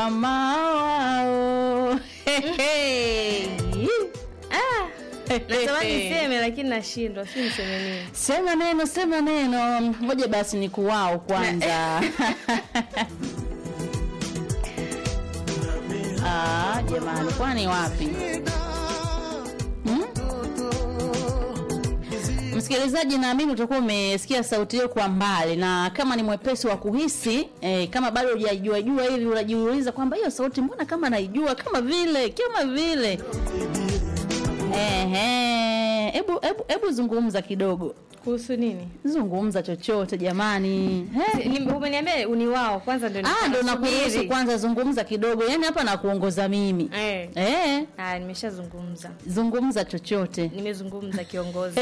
mama wao Hey. Ah, natamani niseme lakini nashindwa, si niseme nini? sema neno sema neno ngoja basi ni kuwao kwanza Ah, jamani kwani wapi hmm? msikilizaji naamini utakuwa umesikia sauti hiyo kwa mbali na kama ni mwepesi wa kuhisi eh, kama bado hujajua jua hivi unajiuliza kwamba hiyo sauti mbona kama naijua kama vile kama vile Ehe, hebu hebu hebu zungumza kidogo Kuhusu nini? zungumza chochote jamani Eh, Ni- Umeniambia uni wao kwanza ndio ah, ndo nasubiri. nakuruhusu kwanza zungumza kidogo yaani hapa nakuongoza mimi Eh. eh, Ah, nimeshazungumza. zungumza chochote Nimezungumza kiongozi.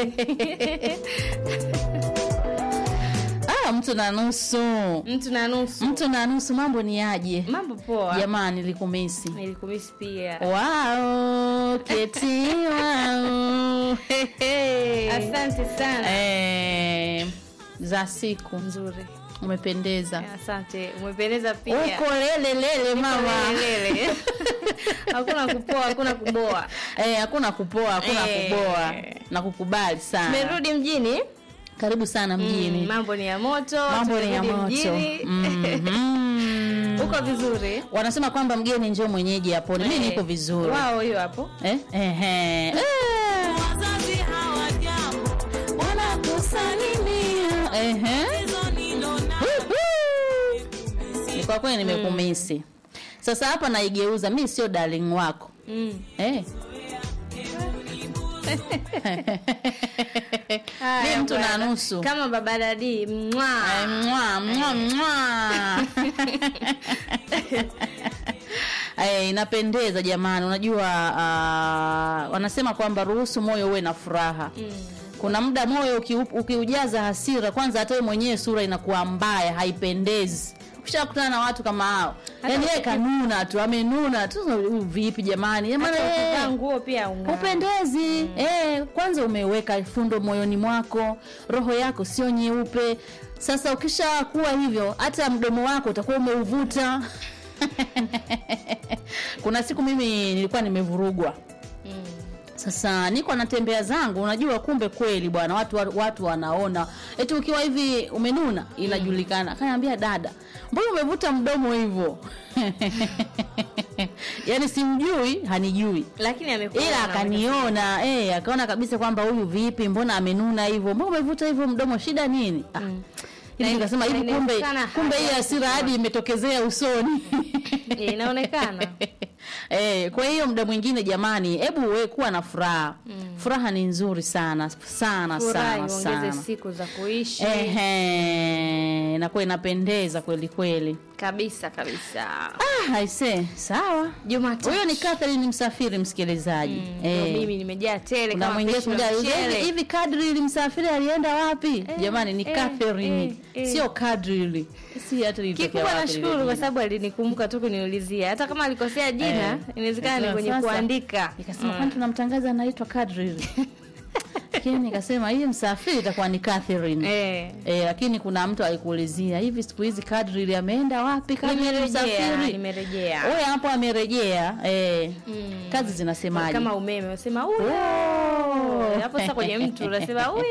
ah, mtu na nusu Mtu na nusu. mtu na nusu mambo ni aje Mambo poa. jamani likumisi Nilikumisi pia. wao keti wao Asante sana. eh, za siku Nzuri. umependeza Asante. Umependeza pia. uko lele lele mama Lele. Hakuna kupoa, hakuna kuboa. Eh, hakuna kupoa hakuna Eh. kuboa na kukubali sana Tumerudi mjini. karibu sana mjini Mm, mambo ni ya moto. mambo ni ya tumerudi moto mjini. Mhm. Uko vizuri? wanasema kwamba mgeni njoo mwenyeji hapo mi Eh, nipo vizuri Wao hiyo hapo. eh? Ehe. Eh. wazazi hawajambo wanakusalimia Ehe. hizo nilona Woohoo. Ni kwa kweli nimekumisi sasa hapa naigeuza mi sio darling wako Mm. eh. Haya, mi mtu na bwana. nusu Kama baba dadi. Mwa. Eh, mwa, mwa, mwa. Eh, inapendeza jamani unajua uh, wanasema kwamba ruhusu moyo uwe na furaha kuna muda moyo ukiu- ukiujaza hasira kwanza hata wewe mwenyewe sura inakuwa mbaya haipendezi ushakutana na watu kama hao yaani yeye kanuna tu amenuna tu huyu vipi jamani Jamani, Hata eh, ukivaa nguo pia ung'aa. upendezi eh, kwanza umeweka fundo moyoni mwako roho yako sio nyeupe sasa ukisha kuwa hivyo hata mdomo wako utakuwa umeuvuta kuna siku mimi nilikuwa nimevurugwa Mm. sasa niko natembea zangu unajua kumbe kweli bwana watu watu wanaona eti ukiwa hivi umenuna inajulikana kanaambia dada mbona umevuta mdomo hivyo yaani simjui hanijui Lakini amekuwa ila akaniona eh, akaona kabisa kwamba huyu vipi mbona amenuna hivyo mbona umevuta hivyo mdomo shida nini ah. Mm. hivi Na nikasema ina- hivi kumbe inaonekana kumbe hii haja hasira hadi imetokezea usoni Eh, inaonekana. Eh, kwa hiyo muda mwingine jamani hebu we kuwa na furaha furaha ni nzuri sana sana Furahi sana ongeze sana siku za kuishi. Ehe, inakuwa inapendeza kweli kweli Kabisa kabisa. ah, aise sawa Jumatatu. huyo ni Catherine msafiri msikilizaji Mm, ndio Eh. mimi nimejaa tele kuna kama mwingine pishi la kuja mchele. hivi hivi kadri msafiri alienda wapi jamani ni eh, Catherine eh, eh. sio kadri si hata ilitokea Kikubwa wapi nashukuru lile kwa jina. sababu alinikumbuka tu kuniulizia, hata kama alikosea jina Eh. inawezekana ni Sasa- kwenye sasa, kuandika. nikasema kwani tunamtangaza anaitwa kadri lakini nikasema hii msafiri itakuwa ni Catherine Eh. Eh, lakini kuna mtu alikuulizia hivi siku hizi kadri ile ameenda wapi kadri Nimerejea, msafiri nimerejea. Oya hapo amerejea eh. Mm. kazi zinasemaje Kama umeme unasema huyo. Oh. Hapo sasa kwenye mtu unasema huyo.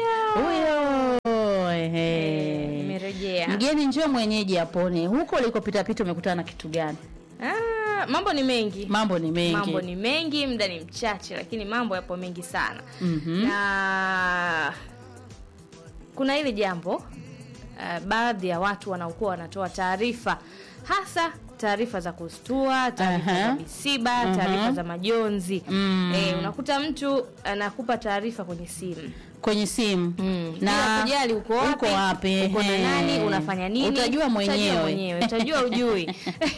huyo ehe. Nimerejea. mgeni njoo mwenyeji apone huko ulikopitapita umekutana na kitu gani Ah, mambo ni mengi. mambo ni mengi Mambo ni mengi, muda ni mchache, lakini mambo yapo mengi sana. Mhm. na kuna hili jambo uh, baadhi ya watu wanaokuwa wanatoa taarifa hasa taarifa za kustua taarifa Aha. za misiba Aha. taarifa za majonzi Mm. eh, unakuta mtu anakupa taarifa kwenye simu kwenye simu Bila kujali uko wapi, uko wapi uko na ehe. nani unafanya nini utajua mwenyewe, mwenyewe utajua ujui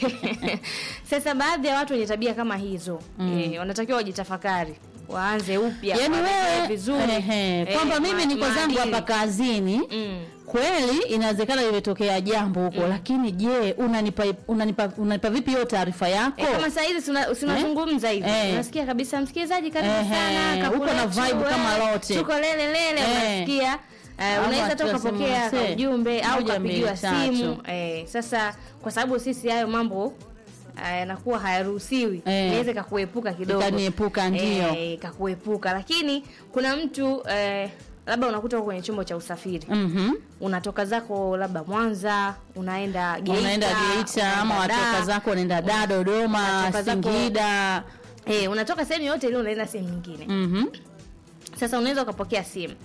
sasa baadhi ya watu wenye tabia kama hizo eh, wanatakiwa wajitafakari waanze upya yaani waanze wewe vizuri ehe, Eh, kwamba ma- mimi niko zangu maadili. hapa kazini Mm. kweli inawezekana limetokea jambo huko lakini je unanipa unanipa unanipa vipi hiyo taarifa yako E, kama saa hizi tunazungumza hivi Eh. unasikia kabisa msikilizaji karibu Ehe, sana uko na Kakuletu, vibe eh, kama lote. tuko lele lele Eh. unasikia Eh, Ama unaweza hata tunasema ukapokea msee, ujumbe au moja, mbili, ukapigiwa tatu. simu eh, sasa kwa sababu sisi hayo mambo yanakuwa hayaruhusiwi Eh. inaweza ikakuepuka kidogo Ikaniepuka, ndio. Eh, ikakuepuka lakini kuna mtu eh, labda unakuta uko kwenye chombo cha usafiri Mhm. unatoka zako labda Mwanza unaenda Geita unaenda Geita ama unaenda watoka Dar. zako unaenda da Dodoma Unatoka zako- Singida eh, unatoka sehemu yote ile unaenda sehemu nyingine Mhm. sasa unaweza ukapokea simu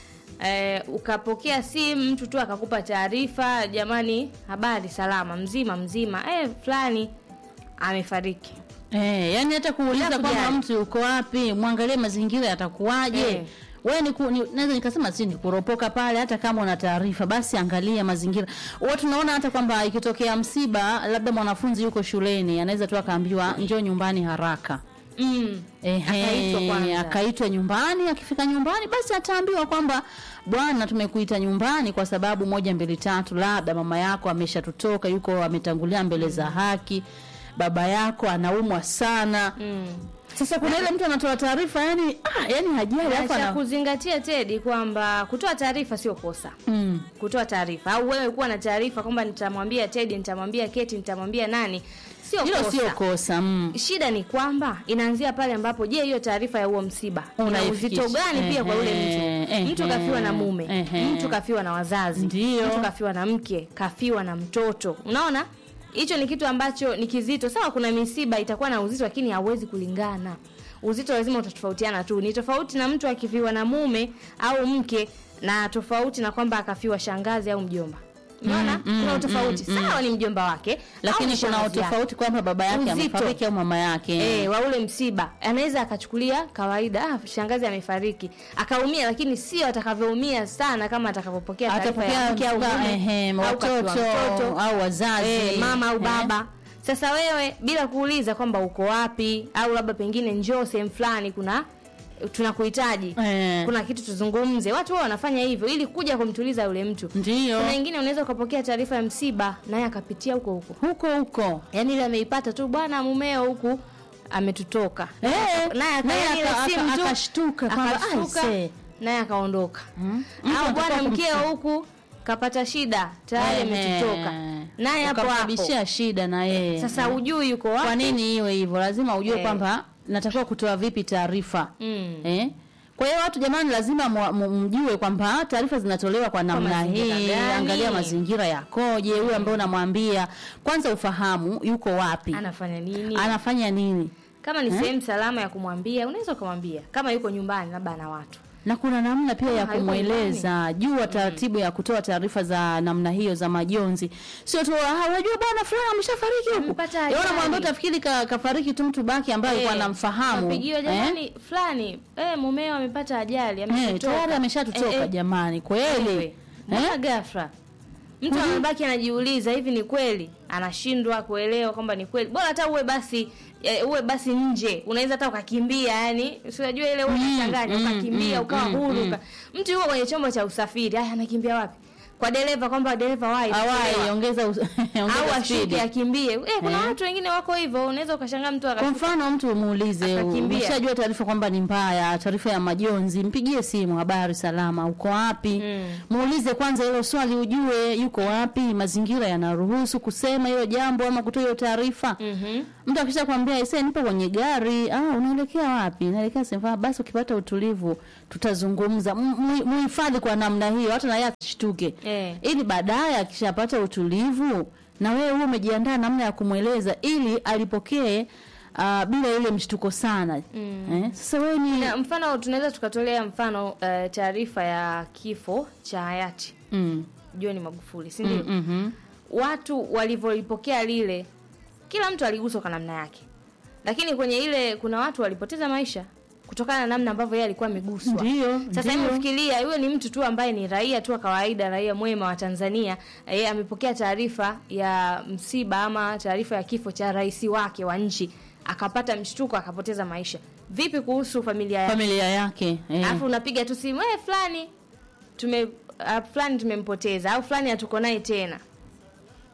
eh, ukapokea simu mtu tu akakupa taarifa jamani habari salama mzima mzima eh, fulani amefariki Eh, yani hata kuuliza Bila kwamba kujali. mtu uko wapi, mwangalie mazingira yatakuwaje. Eh. Wewe ni, ku- ni naweza nikasema si ni kuropoka pale, hata kama una taarifa basi angalia mazingira. Watu naona hata kwamba ikitokea msiba, labda mwanafunzi yuko shuleni, anaweza tu akaambiwa njoo nyumbani haraka. mm. Ehe, Akaitwa kwanza. akaitwa nyumbani. Akifika nyumbani, basi ataambiwa kwamba bwana, tumekuita nyumbani kwa sababu moja mbili tatu, labda mama yako ameshatutoka, yuko ametangulia mbele za haki, baba yako anaumwa sana. Mm. Sasa kuna ile mtu anatoa taarifa yani, ah, yani hajali Na hapo cha ana kuzingatia Tedi kwamba kutoa taarifa sio kosa mm. kutoa taarifa au wewe kuwa na taarifa kwamba nitamwambia Tedi nitamwambia Keti nitamwambia nani sio Hilo kosa sio kosa mm. shida ni kwamba inaanzia pale ambapo je hiyo taarifa ya huo msiba ina Unaifikisha. uzito gani pia kwa yule Ehe, mtu mtu ehe, kafiwa na mume ehe. mtu kafiwa na wazazi Ndio. mtu kafiwa na mke kafiwa na mtoto unaona hicho ni kitu ambacho ni kizito sawa kuna misiba itakuwa na uzito lakini hauwezi kulingana uzito lazima utatofautiana tu ni tofauti na mtu akifiwa na mume au mke na tofauti na kwamba akafiwa shangazi au mjomba unaona Mm, kuna mm, utofauti mm, sawa ni mjomba wake au Lakini ni kuna shangazi yake. utofauti kwamba baba yake Uzito. amefariki au mama yake Eh, wa ule msiba anaweza akachukulia kawaida ah, shangazi amefariki akaumia lakini sio atakavyoumia sana kama atakavyopokea taarifa ya atapokea mke au msiba, mume, ehe, au kafiwa watoto mtoto, au wazazi eh, mama au eh. baba sasa wewe bila kuuliza kwamba uko wapi au labda pengine njoo sehemu fulani kuna tunakuhitaji Eh. kuna kitu tuzungumze watu wao wanafanya hivyo ili kuja kumtuliza yule mtu Ndio. kuna wengine unaweza ukapokea taarifa ya msiba naye akapitia huko huko huko huko yaani ile ameipata tu bwana mumeo huku ametutoka Eh, naye naye akaona ile aka- simu aka- tu, akashtuka kwamba, akashtuka, aise. naye akaondoka Mm. Mtu au anatakiwa bwana kumsa- mkeo huku kapata shida tayari ametutoka naye hapo hapo ukamsababishia shida na yeye sasa hujui yuko kwa wapi nini iwe hivyo lazima ujue Eh. kwamba natakiwa kutoa vipi taarifa Mm. eh? kwa hiyo watu jamani lazima mwa- mu- mjue kwamba taarifa zinatolewa kwa namna mazingira hii gani? angalia mazingira yakoje huyu ambaye unamwambia kwanza ufahamu yuko wapi anafanya nini anafanya nini kama ni Eh? sehemu salama ya kumwambia unaweza ukamwambia kama yuko nyumbani labda ana watu na kuna namna pia ya hayuko kumweleza jua taratibu ya kutoa taarifa za namna hiyo za majonzi sio tu "Ah, unajua bwana fulani ameshafariki huku Amepata Yaani ajali." unamwambia utafikiri ka, kafariki tu mtu baki ambaye alikuwa Eh, anamfahamu kapigiwa eh? jamani fulani eh, mumeo amepata ajali Eh, ametutoka tayari ameshatutoka Eh, eh, jamani kweli Wewe, mbona ghafla mtu Mhm. anabaki anajiuliza hivi ni kweli anashindwa kuelewa kwamba ni kweli bora hata uwe basi eh, uwe basi nje unaweza hata ukakimbia yani unajua ile wewe Mm, unachanganya mm, ukakimbia mm, ukawa mm, huru mm. uka- mtu yuko kwenye chombo cha usafiri haya anakimbia wapi kwa dereva kwamba dereva wahi awai ongeza us- au ongeza ashuke spidi akimbie eh, kuna Eh. watu wengine wako hivyo unaweza ukashangaa mtu kwa akashuka mfano mtu umuulize Akakimbia. umeshajua taarifa kwamba ni mbaya taarifa ya majonzi mpigie simu habari salama uko wapi Mm. muulize kwanza hilo swali ujue yuko wapi mazingira yanaruhusu kusema hilo jambo ama kutoa hiyo taarifa Mhm. mtu akisha kwambia ise nipo kwenye gari ah unaelekea wapi naelekea sehemu fulani." basi ukipata utulivu tutazungumza M- mu- muhifadhi kwa namna hiyo hata naye asishtuke Eh. ili baadaye akishapata utulivu na wewe huwe umejiandaa namna ya kumweleza ili alipokee uh, bila ile mshtuko sana Mm. eh? sasa wewe ni na mfano tunaweza tukatolea mfano uh, taarifa ya kifo cha hayati mm. John Magufuli si ndio? Mm, mhm. Watu walivyolipokea lile, kila mtu aliguswa kwa namna yake, lakini kwenye ile kuna watu walipoteza maisha kutokana na namna ambavyo yeye alikuwa ameguswa. Ndio, Sasa ndio. hebu fikiria, yule ni mtu tu ambaye ni raia tu wa kawaida, raia mwema wa Tanzania, yeye amepokea taarifa ya msiba ama taarifa ya kifo cha rais wake wa nchi, akapata mshtuko, akapoteza maisha. Vipi kuhusu familia yake? familia yake eh. alafu unapiga tu simu eh, fulani tume uh, fulani tumempoteza au fulani hatuko naye tena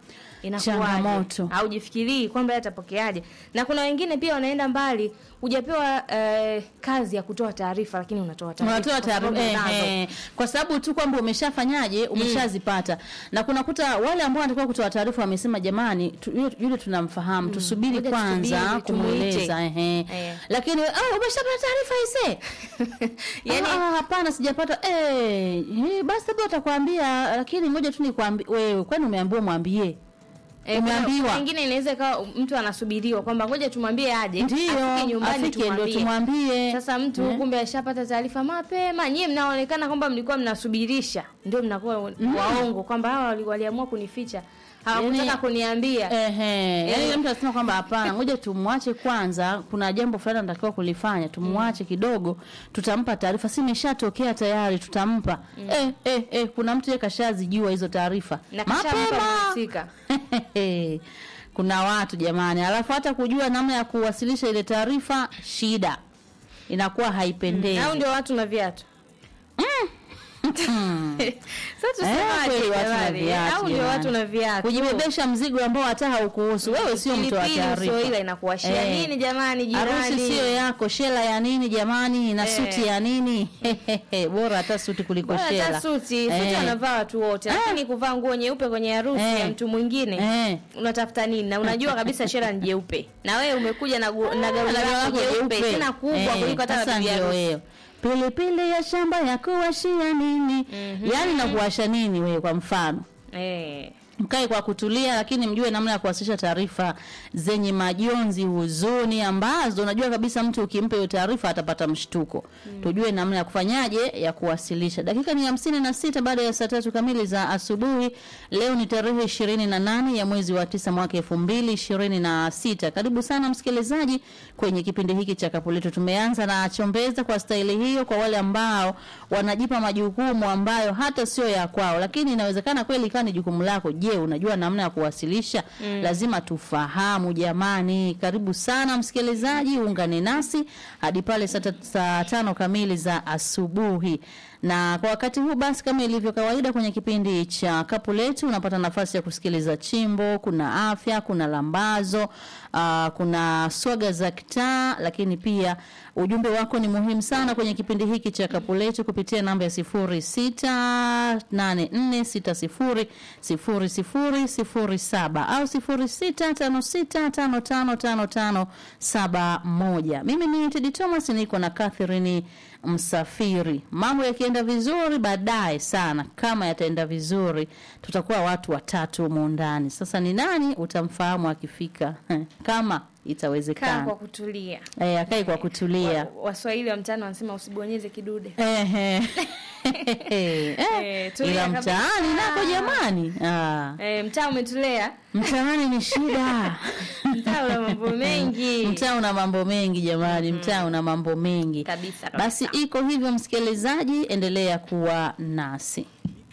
inakuwaje? Changamoto. haujifikirii kwamba yeye atapokeaje na kuna wengine pia wanaenda mbali hujapewa eh, kazi ya kutoa taarifa lakini unatoa taarifa unatoa kwa sababu taarifa eh, unazo. eh, kwa sababu tu kwamba umeshafanyaje umeshazipata na kunakuta wale ambao wanatakiwa kutoa taarifa wamesema jamani tu, yule, yule tunamfahamu tusubiri Ngoja kwanza tusubiri, kumweleza tumuite. ehe Eh. lakini ah, umeshapata taarifa ise Yaani- ah, hapana sijapata eh, eh, basi labda watakwambia lakini ngoja tu nikwambie wewe kwani umeambiwa mwambie Eh, kuna- Umeambiwa. kuna Wengine inaweza ikawa mtu anasubiriwa kwamba ngoja tumwambie aje ndio afike nyumbani afike ndio tumwambie. tumwambie Sasa mtu Eh. kumbe ashapata taarifa mapema. Nyie mnaonekana kwamba mlikuwa mnasubirisha, ndio mnakuwa waongo kwamba hawa wali- waliamua kunificha, hawakutaka Yaani- kuniambia. Ehe, Eh. yaani mtu anasema kwamba hapana, ngoja tumwache kwanza, kuna jambo fulani anatakiwa kulifanya, tumwache kidogo, tutampa taarifa. Si imeshatokea tayari, tutampa. Eh, eh, eh, kuna mtu yeye kashazijua hizo taarifa Na kashampa mhusika. kuna watu jamani, alafu hata kujua namna ya kuwasilisha ile taarifa, shida inakuwa haipendezi. Au ndio watu na viatu. Sasa Eh, kweli tusemaje watu na jamani? viatu, Au ndio jamani. watu na viatu. kujibebesha mzigo ambao hata haukuhusu wewe, sio mtu wa Pilipili taarifa. sio ile inakuashia Eh. nini jamani jirani? Harusi sio yako, shela ya nini jamani, na Eh. suti ya nini? Bora hata suti kuliko Bora shela. hata suti, suti Eh. wanavaa watu wote, lakini kuvaa nguo nyeupe kwenye harusi Eh. ya mtu mwingine Eh. unatafuta nini? Na unajua kabisa shela ni jeupe, na wewe umekuja na, gu- na gauni Na lako lako jeupe jeupe. tena kubwa Eh, kuliko hata sasa la bibi ndio harusi. wewe. Pilipili ya shamba ya kuwashia nini? Yaani na kuwasha nini wewe kwa mfano? Eh. mkae kwa kutulia, lakini mjue namna ya kuwasilisha taarifa zenye majonzi, huzuni, ambazo unajua kabisa mtu ukimpa hiyo taarifa atapata mshtuko. Tujue namna ya kufanyaje ya kuwasilisha. Dakika ni hamsini na sita baada ya saa tatu kamili za asubuhi. Leo ni tarehe ishirini na nane ya mwezi wa tisa mwaka elfu mbili ishirini na sita. Karibu sana msikilizaji kwenye kipindi hiki cha Kapu Letu. Tumeanza na chombeza kwa staili hiyo, kwa wale ambao wanajipa majukumu ambayo hata sio ya kwao, lakini inawezekana kweli ikawa ni jukumu lako. Je, unajua namna ya kuwasilisha? Lazima tufahamu jamani. Karibu sana msikilizaji, ungane nasi hadi pale saa ta- saa tano kamili za asubuhi. Na kwa wakati huu basi, kama ilivyo kawaida kwenye kipindi cha Kapu Letu, unapata nafasi ya kusikiliza chimbo, kuna afya, kuna lambazo, uh, kuna swaga za kitaa, lakini pia ujumbe wako ni muhimu sana kwenye kipindi hiki cha Kapu Letu kupitia namba ya sifuri sita nane nne sita sifuri sifuri sifuri sifuri saba au sifuri sita tano sita tano tano tano tano saba moja. Mimi ni Tedi Thomas, niko na Catherine Msafiri. Mambo yakienda vizuri, baadaye sana, kama yataenda vizuri, tutakuwa watu watatu humu ndani. Sasa ni nani utamfahamu akifika, kama Kaa itawezekana. kwa kutulia. Eh, akae kwa kutulia. Wa- Waswahili wa mtaani wanasema usibonyeze kidude. Ehe. Eh, Eh, tulia ila kabisa. mtaani nako jamani, ah, Eh, mtaa umetulea, mtaani ni shida. mtaa una mambo mengi Mtaa una mambo mengi jamani, mtaa una mambo mengi kabisa. kabisa. Basi iko hivyo, msikilizaji, endelea kuwa nasi.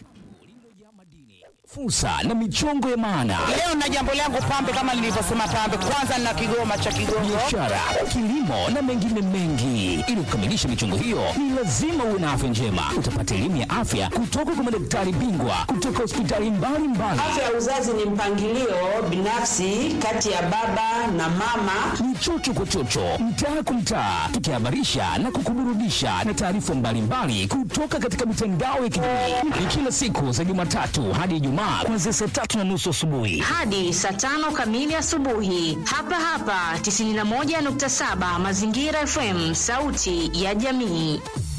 fursa na michongo ya maana, Leo na jambo langu pambe, kama nilivyosema pambe, kwanza na kigoma cha Kigongo. biashara, kilimo na mengine mengi. Ili kukamilisha michongo hiyo, ni lazima uwe na afya njema. Utapata elimu ya afya kutoka kwa madaktari bingwa kutoka hospitali mbalimbali. Afya ya uzazi ni mpangilio binafsi kati ya baba na mama. ni chocho kwa chocho, mtaa kwa mtaa, tukihabarisha na kukuburudisha na taarifa mbalimbali kutoka katika mitandao ya kijamii. Ni kila siku za Jumatatu hadi Ijumaa kuanzia saa tatu na nusu asubuhi. hadi saa tano kamili asubuhi hapa hapa 91.7 Mazingira FM, sauti ya jamii.